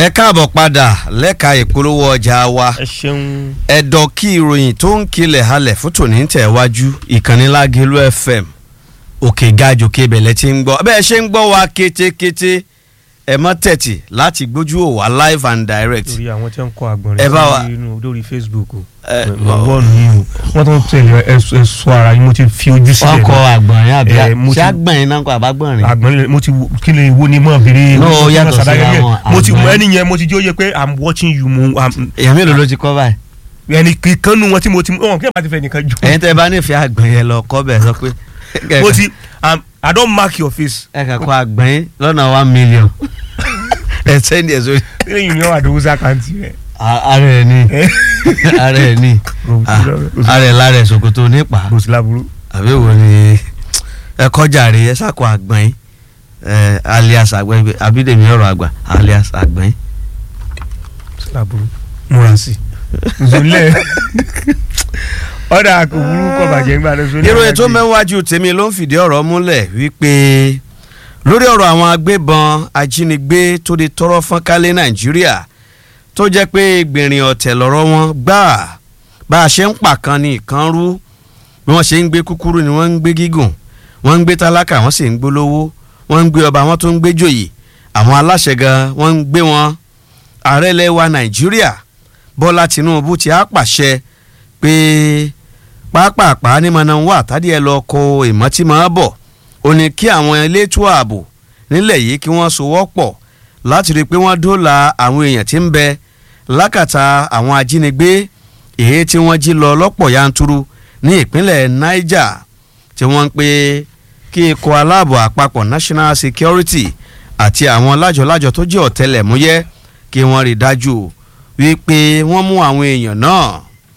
ẹ káàbọ̀ padà lẹ́ka ìpolówó ọjà wa ẹ ṣeun. ẹ̀dọ̀ kí ìròyìn tó ń kilẹ̀ halẹ̀ fún tòní tẹ̀ wájú ìkànnì Lágelú FM òkè gajò kébẹ̀lẹ̀ tí ń gbọ́ bẹ́ẹ̀ ṣe ń gbọ́ wa kétékété ẹ mọ́ tẹ̀tì láti gbójú ò wá live and direct lórí àwọn tí wọ́n kọ àgbọ̀nrín Ẹ bá wa- sí inú lórí Facebook o Ẹ, wọ́n ní o wọ́n tó ń tẹ̀lé ẹ̀sọ́ ara yín mo ti fi ojú sílẹ̀ wọ́n kọ náà. àgbọ̀nrín àbí Ẹ, mo ṣé ti- àgbọ̀nrín náà kọ àbágbọ̀nrín àgbọ̀nrín mo ti wo- kí lè wo ni mọ̀ bèrè. No, mo ti yàtọ̀ mọ̀ sàdáyé síra yẹn. wọn, mo ti àgbọ̀nrín. ẹni yẹn mo ti jẹ́ ó yẹ pé i'm watching you mo I'm- èèyàn mélòó ló ti kọ́ báyìí ẹni kan nu wọn tí mo ti wọn kí ẹ bá ti fẹ́ nìkan jù. ẹ̀yin tẹ́ bá nífẹ̀ẹ́ àgbọ̀nrín yẹn lọ kọ́ bẹ̀ sọ pé mo ti I'm- i don mark your face. ẹ kà kọ́ àgbọ̀nrín lọ́nà one million ẹ sẹ́ni ẹ̀ sórí lẹ́yìn mi wà dówó sàkáǹtì rẹ̀. ara ẹ̀ ní ara ẹ̀ ní Ah, ara ẹ̀ lára ẹ̀ ṣòkòtò nípa kò sí láburú. àbí wo ni ẹ kọjá rè ẹ sàkó àgbọ̀nrín ẹ alias àgbọ̀nrín abídèmí ọ̀rọ̀ àgbà alias àgbọ̀nrín. kò sí láburú. múra sí i. zolẹ ọ̀dà kò burú kọ̀ bàjẹ́ ńgbà tó zolẹ. ìròyìn tó mẹ́wájú tèmi ló ń fìdí ọ̀rọ̀ múlẹ̀ wípé lórí ọ̀rọ̀ àwọn agbébọn ajínigbé tó di tọrọ fọ́nkálé nàìjíríà tó jẹ́ pé gbìnrín ọ̀tẹ̀ lọ́rọ̀ wọn gbà bá a ṣe ń pàkan ní ìkan rú bí wọ́n ṣe ń gbé kúkúrú ni wọ́n ń gbé gígùn wọ́n ń gbé tálákà wọ́n sì ń gbólówó wọ́n ń gbé ọba wọ́n tó ń gbé jòyè àwọn aláṣẹ gan wọ́n ń gbé wọn ààrẹ ilẹ̀ wa nàìjíríà bọ́lá tinubu ti á pàṣẹ pé pápápá ní mọ̀nà wà tádì ẹ lọ kó ìmọ̀tìmọ̀ bọ̀ ó ní kí àwọn elétò ààbò nílẹ̀ yìí kí wọ́n sowọ́pọ̀ láti rí i pé wọ́n dóòlà àwọn èèyàn tí ń bẹ lákàtà àwọn ajínigbé èyí tí wọ́n jí lọ lọ́pọ̀ yanturu ní ìpínlẹ̀ Niger tí wọ́n ń pè kí ikọ̀ aláàbò àpapọ̀ National Security àti àwọn lájọlájọ tó jẹ́ ọ̀tẹlẹ̀múyẹ́ kí wọ́n rí i dájú wípé wọ́n mú àwọn èèyàn náà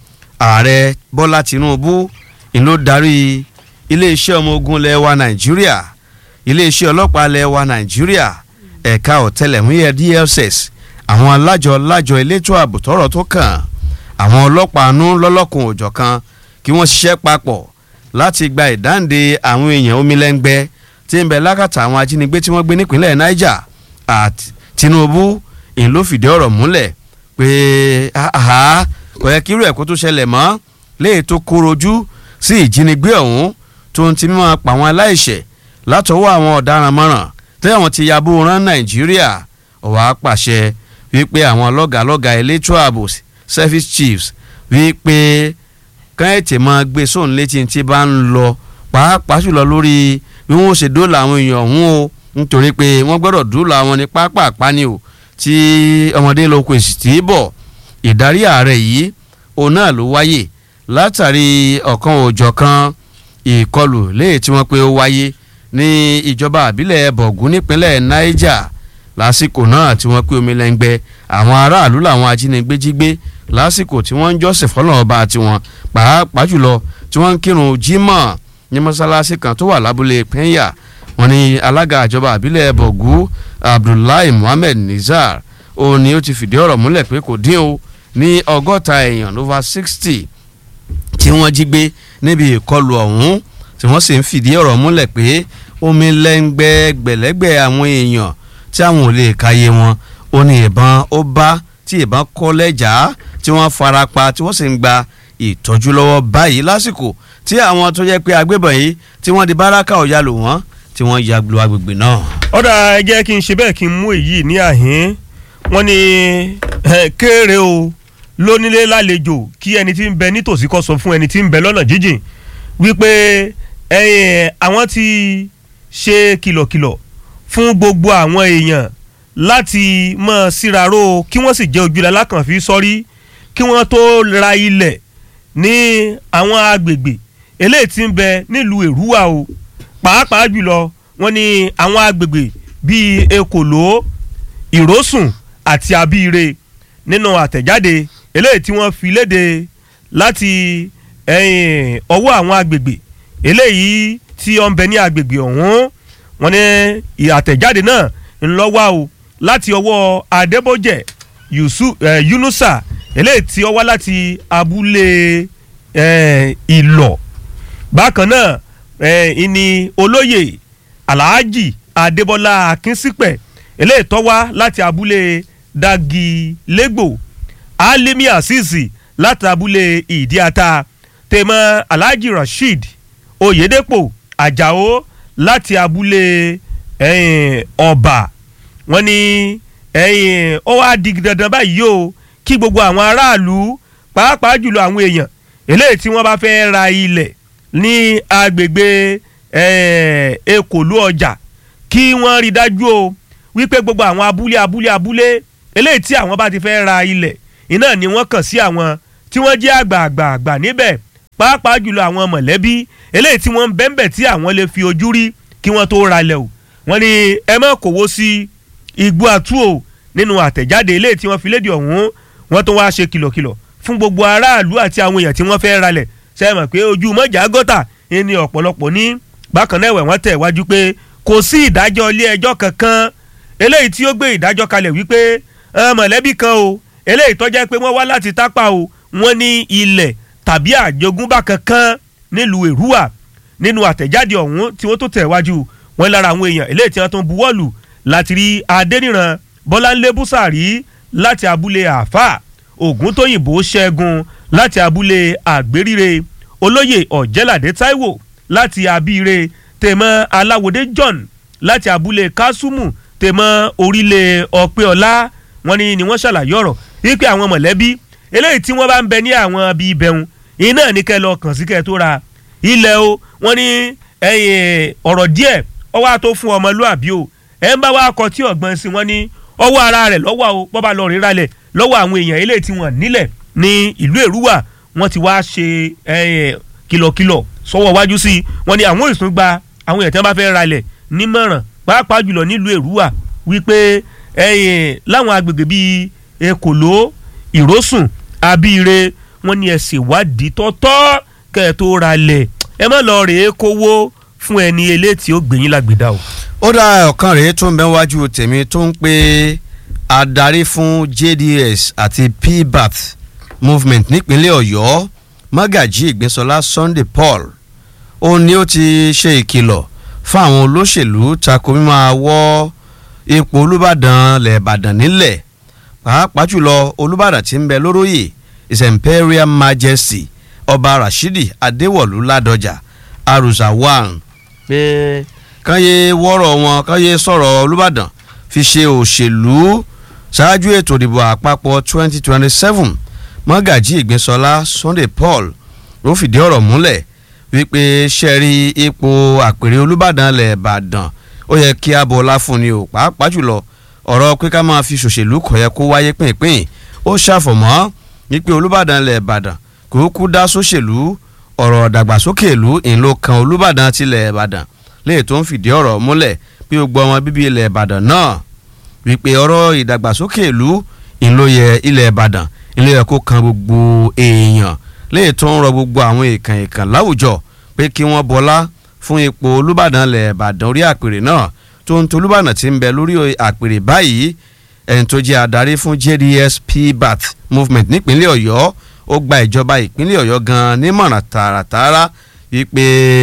ààrẹ bọ́lá tinubu ń ló darí iléeṣẹ́ ọmọ ogun ilẹ̀ wa nàìjíríà iléeṣẹ́ ọlọ́pàá ilẹ̀ wa nàìjíríà ẹ̀ka ọ̀tẹlẹ̀múyẹ́ dss àwọn alájọ lájọ elétò ààbò tọ́rọ̀ tó kàn àwọn ọlọ́pàá nú lọ́lọ́kùn òjọ̀ kan kí wọ́n ṣiṣẹ́ papọ̀ láti gba ìdáǹdè àwọn èèyàn omilẹ́ngbẹ́ tí ń bẹ lákàtà àwọn ajínigbé tí wọ́n gbé nípínlẹ̀ niger àti tinubu ń ló fìdí ọ̀rọ̀ múlẹ̀ pé àhá kò yẹ kí irú ẹ̀kọ́ tó ṣẹlẹ̀ mọ́ léè tó kórojú sí ìjínigbé ọ̀hún tó ń ti mímọ́ pa àwọn aláìṣẹ̀ látọwọ́ àwọn ọ̀daràn mọ́ràn tí àwọn ti yabò rán nàìjíríà ọ̀wá pàṣẹ wípé àwọn lọ́gàlọ́gà elétò ààbò service chiefs wípé káyọ̀tì máa gbé sóun létí tí bá ń lọ pàápàá jùlọ lórí bí wọ́n ṣe dóòlà àwọn èèyàn ọ̀hún o nítorí pé wọ́n gbọ́dọ̀ dóòlà àwọn ní pápá àpáni o tí ọmọdé lóko èsì tí í bọ̀ ìdarí ààrẹ yìí òun náà ló wáyé látàrí ọ̀kan òjọ̀kan ìkọlù léè tí wọ́n pé ó wáyé ní ìjọba àbílẹ̀ bọ̀gún nípínlẹ̀ niger lásìkò náà tí wọ́n pé omi lẹ́ngbẹ́ àwọn aráàlú làwọn ajínigbé jí gbé lásìkò tí wọ́n ń jọ́sìn fọ́lọ́run ọba tiwọn pàápàá jùlọ tí wọ́n ń kírun jímọ̀ ní mọ́sálásí kan tó wà lábúlé pẹ́ńyà wọ́n ní alága ìjọba àbílẹ̀ bọ̀gún abdullahi muhammed nizar òun ni ó ti fìdí ọ̀rọ̀ múlẹ̀ pé kò dín o ní ọgọ́ta èèyàn over sixty tí wọ́n jí gbé níbi ìkọlù ọ̀hún tí wọ́n sì ń fìdí ọ̀rọ̀ múlẹ̀ pé omi lẹ́ngbẹ́ gbẹ̀lẹ́gbẹ̀ àwọn èèyàn tí àwọn ò lè káyé wọn ó ní ìbọn ó bá tí ìbọn kọ́ lẹ́jà tí wọ́n fara pa tí wọ́n sì ń gba ìtọ́jú lọ́wọ́ báyìí lásìkò tí àwọn tó jẹ́ pé agbébọn yìí tí wọ́n di báràkà ọ̀yà lò wọ́n tí wọ́n ya lu agbègbè náà. ọ̀dà ẹ jẹ́ kí n ṣe bẹ́ẹ̀ kí n mú èyí ní àhín wọ́n ní ẹ, kéré o lónílé lálejò kí ẹni tí ń bẹ nítòsí kó sọ fún ẹni tí ń bẹ lọ́nà jíjìn wípé ẹ̀yin àwọn ti ṣe kìlọ̀kìlọ̀ fún gbogbo àwọn èèyàn láti mọ̀ síraró kí wọ́n sì jẹ́ ojúlẹ̀ alákànfí sọ́rí kí wọ́n tó ra ilẹ̀ ní àwọn agbègbè eléyìí tí ń bẹ nílùú èrúwà o pàápàá jùlọ wọ́n ní àwọn agbègbè bíi ekòló ìrósùn àti abíire nínú àtẹ̀jáde eléyìí tí wọ́n fi léde láti ẹ̀yìn ọwọ́ àwọn agbègbè eléyìí tí ó ń bẹ ní agbègbè ọ̀hún wọ́n ní àtẹ̀jáde náà ń lọ wá o láti ọwọ́ adébójẹ Yusu- eh, yunusa eléyìí tí ó wá láti abúlé eh, ìlọ̀ bákan náà eh, ìní olóyè alhaji adébọlá akínsípẹ̀ eléyìí tó wá láti abúlé dagi lẹ́gbò alimi asisi láti abúlé ìdíata tèmọ́ alhaji rasheed oyedepo ajao láti abúlé ẹ̀yìn ọba wọ́n ní ẹ̀yìn ó wá di dandan báyìí o kí gbogbo àwọn aráàlú pàápàá jùlọ àwọn èèyàn eléyìí tí wọ́n bá fẹ́ ra ilẹ̀ ní agbègbè ekòlú ọjà kí wọ́n rí dájú o wípé gbogbo àwọn abúlé abúlé abúlé eléyìí tí àwọn bá ti fẹ́ ra ilẹ̀ iná ni wọ́n kàn sí àwọn tí wọ́n jẹ́ àgbààgbà àgbà níbẹ̀ pàápàá jùlọ àwọn mọ̀lẹ́bí eléyìí tí wọ́n ń bẹ́ńbẹ̀ tí àwọn lè fi ojú rí kí wọ́n tó ra ilẹ̀ o wọ́n ní ẹ má kówó sí igbó àtú o nínú àtẹ̀jáde eléyìí tí wọ́n fi léde ọ̀hún wọ́n tó wáá ṣe kìlọ̀kìlọ̀ fún gbogbo aráàlú àti àwọn èèyàn tí wọ́n fẹ́ ralẹ̀ ṣe é mọ̀ pé ojú mọ́jà gọ́tà ni ọ̀pọ̀lọpọ̀ ní bákan náà ẹ̀wẹ̀ wọ́n tẹ̀ wájú pé kò sí ìdájọ́ ilé ẹjọ́ kankan eléyìí tí ó gbé ìdájọ́ kalẹ̀ wípé mọ̀lẹ́bí kan o eléyìí tó jẹ́ pé wọ́n wá láti tápà o wọ́n ní ilẹ̀ tàbí àjogúnbá kankan nílùú èrúwà nínú àtẹ̀jáde ọ̀hún tí wọ́n tó tẹ̀ wájú wọn lára àwọn èèyàn eléyìí tí wọ́n tó ń buwọ́lù láti rí adẹ́nìran bọ́láńlé búsàrí láti abúlé àfà ògúntóyìnbó ṣẹ́gun láti abúlé àgbéríre olóyè ọ̀jẹ́ládé táíwò láti abíire tèmọ́ aláwòdé john láti abúlé kásùmù tèmọ́ orílẹ̀ ọ̀pẹ́ọ̀lá wọn ni ni wọ́n ṣàlàyé ọ̀rọ̀ wípé àwọn mọ̀lẹ́bí eléyìí tí wọ́n bá ń bẹ ní àwọn bíi ibẹ̀hún iná ní kẹ́ lọ kàn sí kẹ́ tó ra ilẹ̀ o wọ́n ní ọ̀rọ̀ díẹ̀ ọwọ́ àtó fún ọmọlúàbí o ẹ̀ ń bá wa kọ tí ọ̀gbọ́n sí wọn ní ọwọ́ ara rẹ̀ lọ́wọ́ o bọ́ba lọ rí ralẹ̀ lọ́wọ́ àwọn èèyàn eléyìí tí wọ́n nílẹ̀ ní ìlú èrúwà wọ́n ti wá ṣe kìlọ̀kìlọ̀ sọ́wọ́ wájú sí i wọ́n ní àwọn ìsún gba àwọn èèyàn tí wọ́n bá fẹ́ ralẹ̀ nímọ̀ràn pàápàá jùlọ nílùú èrúwà wípé láwọn agbègbè bíi ekòló ìrósùn abíire wọ́n ní ẹ ṣèwádìí tọ́tọ́ kẹ́ ẹ tó ralẹ̀ ẹ má lọ rèé kówó fún ẹni eléyìí ó gbẹ̀yìn lágbèdá o. ó dá ọ̀kan rèé tó ń bẹ wájú tèmi tó ń pe adarí fún JDS àti PBAT movement nípínlẹ̀ Ọ̀yọ́ Mágàjí Ìgbésọlá Sunday Paul ó ní ó ti ṣe ìkìlọ̀ fún àwọn olóṣèlú tako mímọ́ àwọ̀ ipò Olúbàdàn lẹ́ẹ̀bàdàn nílẹ̀ pàápàá jùlọ Olúbàdàn tí ń bẹ lóróyè His Imperial Majesty Ọba Rashidi Adéwọ̀lú Ládọjà Arúsà one pé káyé wọ́rọ̀ wọn káyé sọ̀rọ̀ Olúbàdàn fi ṣe òṣèlú ṣáájú ètò ìdìbò àpapọ̀ 2027 mọ́gàjí ìgbésọlá Sunday Paul ló fìdí ọ̀rọ̀ múlẹ̀ wípé ṣẹ́rí ipò àpèrè Olúbàdàn lẹ̀ Ìbàdàn ó yẹ kí a bọ̀ọ́lá fún ni o pàápàá jùlọ ọ̀rọ̀ pé ká máa fi ṣòṣèlú kò yẹ kó wáyé pínpín ó ṣàfọ̀mọ́ wípé Olúbàdàn lẹ̀ Ìbàdàn kò kú dá sóṣèlú ọ̀rọ̀ ìdàgbàsókè ìlú ìlú kan Olúbàdàn tilẹ̀ Ìbàdàn léè tó ń fìdí ọ̀rọ̀ múlẹ̀ bí gbogbo ọmọ bíbí ilẹ̀ Ìbàdàn náà wípé ọ̀rọ̀ ìdàgbàsókè ìlú ìlóye ilẹ̀ Ìbàdàn ilé ẹ̀kọ́ kan gbogbo èèyàn léè tó ń rọ gbogbo àwọn èèkàn èèkàn láwùjọ pé kí wọ́n bọlá fún ipò Olúbàdàn ilẹ̀ Ìbàdàn orí àpèrè náà tó ń tolúbàdàn tí ń bẹ lórí àpèrè báyìí ẹni tó jẹ́ adarí fún JDS PBAT movement nípínlẹ̀ Ọ̀yọ́ ó gba ìjọba ìpínlẹ̀ Ọ̀yọ́ gan-an nímọ̀ràn tààràtààrà wípé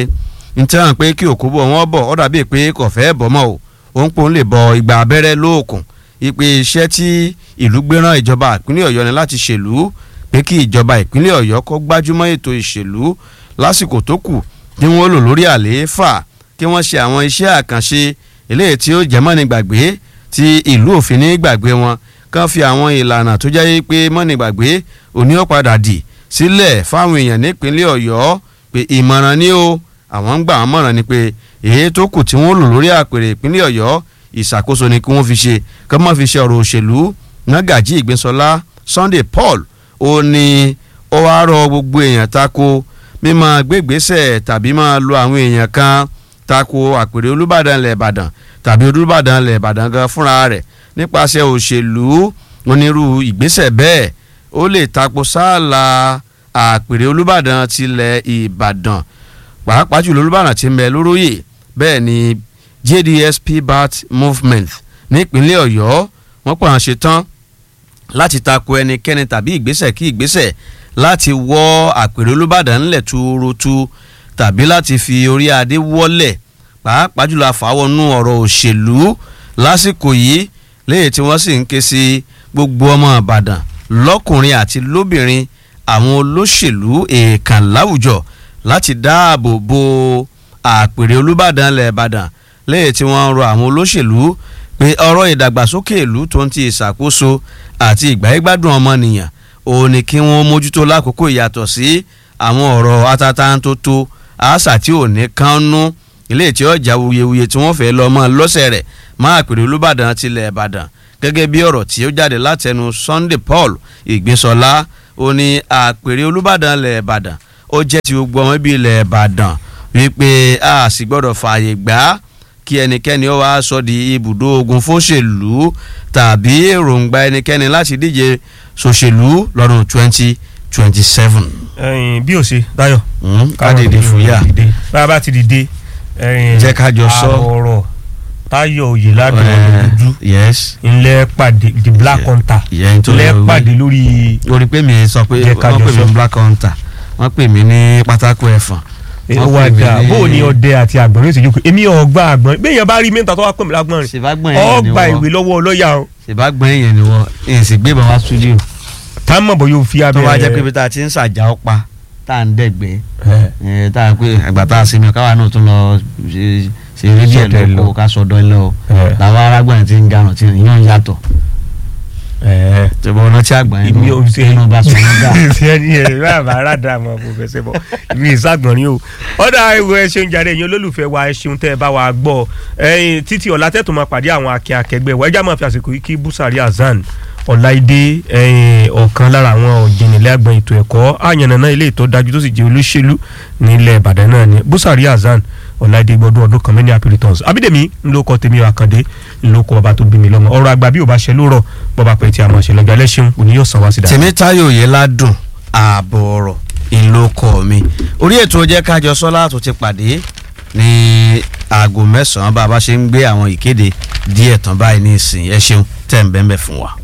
n tẹ́ hàn pé kí òkú bọ̀ wọ́n bọ̀ ọ́ dàbí pé kò fẹ́ bọ̀ mọ́ o òun pòun lè bọ ìgbà abẹ́rẹ́ lóòkùn wípé iṣẹ́ tí ìlú gbéràn ìjọba ìpínlẹ̀ Ọ̀yọ́ ni láti ṣèlú pé kí ìjọba ìpínlẹ̀ Ọ̀yọ́ kó gbájúmọ́ ètò ìṣèlú lásìkò tó kù tí wọ́n lò lórí àlééfà kí wọ́n ṣe àwọn iṣẹ́ àkànṣe eléyìí tí ó jẹ́ mọ́ni gbàgbé tí ìlú òfin ní gbàgbé wọn kàn fi àwọn ìlànà tó jẹ́ pé mọ́ni gbàgbé òní ó padà dì sílẹ̀ fáwọn èèyàn nípínlẹ̀ Ọ̀yọ́ pé ìmọ̀ràn ni o àwọn ń gbà wọ́n mọ̀ràn ni pé èyí tó kù tí wọ́n lò lórí àpèrè ìpínlẹ̀ Ọ̀yọ́ ìṣàkóso ni kí wọ́n fi ṣe kí wọ́n má fi ṣe ọ̀rọ̀ òṣèlú Nágàjí Ìgbésọlá Sunday Paul ó ní ó wá rọ gbogbo èèyàn tako mímọ́ gbégbésẹ̀ tàbí máa lo àwọn èèyàn kan tako àpèrè Olúbàdàn ilẹ̀ Ìbàdàn tàbí Olúbàdàn ilẹ̀ Ìbàdàn gan fúnra rẹ̀ nípasẹ̀ òṣèlú onírú ìgbésẹ̀ bẹ́ẹ̀ ó lè tako sáàlà àpèrè Olúbàdàn tilẹ̀ Ìbàdàn pàápàá jùlọ Olúbàdàn tí ń bẹ lóróyè bẹ́ẹ̀ ni JDS PBAT movement nípínlẹ̀ Ọ̀yọ́ wọ́n pọ̀ àwọn ṣetán láti tako ẹnikẹ́ni tàbí ìgbésẹ̀ kí ìgbésẹ̀ láti wọ́ àpèrè Olúbàdàn ńlẹ̀ túurutu tàbí láti fi orí adé wọ́lẹ̀ pàápàá jùlọ àfàwọnú ọ̀rọ̀ òṣèlú lásìkò yìí léyìí tí wọ́n sì ń ké sí gbogbo ọmọ ìbàdàn lọ́kùnrin àti lóbìnrin àwọn olóṣèlú èèkàn láwùjọ láti dáàbò bo àpèrè olùbàdàn ilẹ̀ ìbàdàn léyìí tí wọ́n ń rọ àwọn olóṣèlú pé ọ̀rọ̀ ìdàgbàsókè ìlú tó ń ti ìṣàkóso àti ìgbáyégbádùn ọmọnìyàn òun ni kí wọ́n mójútó lákòókò ìyàtọ̀ sí àwọn ọ̀rọ̀ atatantoto àṣà tí ò ní kánú ilé tí ó jà wuyewuye tí wọ́n fẹ́ lọ mọ́ lọ́sẹ̀ rẹ̀ máa pèrè olùbàdàn tilẹ̀ ìbàdàn gẹ́gẹ́ bí ọ̀rọ̀ tí ó jáde látẹnu Sunday Paul Ìgbésọlá ó ní àpèrè olùbàdàn ilẹ̀ ìbàdàn ó jẹ́ ti gbogbo ọmọ ibi ilẹ̀ ìbàdàn wípé a sì gbọ́dọ̀ fààyè gbà á kí ẹnikẹ́ni ó wá sọ di ibùdó ogun fóṣèlú tàbí èròǹgbà ẹnikẹ́ni láti díje ṣòṣèlú lọ́dún twenty twenty seven. ẹyin bí o ṣe Táyọ̀ ká dìde fúyà bá a bá ti dìde ẹyin Jẹ́ ká jọ sọ. àrọ̀rọ̀ Táyọ̀ Oyèládùn ọ̀dọ́dúdú yes ńlẹ̀ pàdé the black hunter ìyẹn tó ńlẹ̀ lọ wí. pàdé lórí orí pé mi sọ pé Jẹ́ ká wọ́n jọ pè mí sọ. ní black hunter wọ́n pè mí ní pátákó ẹ̀fọn. wọ́n pè mí wàdà ní- bó o ní ọdẹ àti àgbọ̀nrín ìṣèjú pé èmi ọgbà àgbọ̀nrín bẹ́ẹ̀ yẹn bá rí mẹ́ta tó wá pè mí lágbọ̀nrín ṣèbágbọ̀n yẹn ni ọgbà ìwé wọ́n lọ́wọ́ ọlọ́yà o ṣèbágbọ̀n yẹn ni wọ́n èyí sì gbé bàbá studio tá a mọ̀ bọ́ yóò fi tó abẹ́ wá jẹ́ pé bí tá a ti ń ṣàjà ọ̀pá tá à ń dẹ̀gbẹ́ ẹ̀, ẹ̀, tá a pé àgbà tá a sinmi káwa náà tún lọ ṣe ṣe rédíò Sọdẹ ẹ̀ lọ. lọ́kọ̀ ká sọdọ́ ẹ̀ lọ ẹ̀, làwọn arágbọ̀n ti ń garùn tí yóò ń yàtọ̀ ẹ̀. ṣùgbọ́n ọ̀nà tí àgbà yẹn Èmi ò ṣe- nínú bá sọ wọn gà. ẹni ẹ bàbá aládàá mọ kò fẹsẹ̀ bọ̀ ìmí ìsàgbọ̀nrín o ọ̀dà ìwé ẹ ṣeun jàre ẹ̀yin olólùfẹ́ wa ẹ ṣeun tẹ́ ẹ bá wa gbọ́ ẹ̀yin títí ọ̀la tẹ́tù máa pàdé àwọn akin akẹgbẹ́ wa ẹjá máa fi àsìkò yìí kí Búsàrí Hasan Ọláìdé ẹ̀yin ọ̀kan lára àwọn ọ̀jìnìlẹ̀ àgbọn ètò ẹ̀kọ́ àyànnàná ilé ìtọ́ dájú tó sì jẹ́ olóṣèlú nílẹ̀ Ìbàdàn náà ni Búsàrí Hasan Ọláìdé gbọdún ọdún kan mẹ́ni happy returns Abídèmí ńlọkọ tèmi Àkàndé ńlọkọ bàbá tó bí mi lọ́mọ ọ̀rọ̀ àgbà bí ò bá ṣe lóòrọ̀ bọ́ba pẹ̀ tí a máa ṣe lọ́jọ́ alẹ́ ṣeun òní yóò sàn wá sí dáadáa. tèmítáyò Oyèládùn ààbọ̀ ọ̀rọ̀ ìlókọ̀ mi orí ètò jẹ́ kájọ sọ́lá tó ti pàdé ní aago mẹ́sàn-án bá a bá ṣe ń gbé àwọn ìkéde díẹ̀ tán báyìí ní ìsìn ẹ ṣeun tẹ̀ ń bẹ́ẹ̀ bẹ́ẹ̀ fún wa.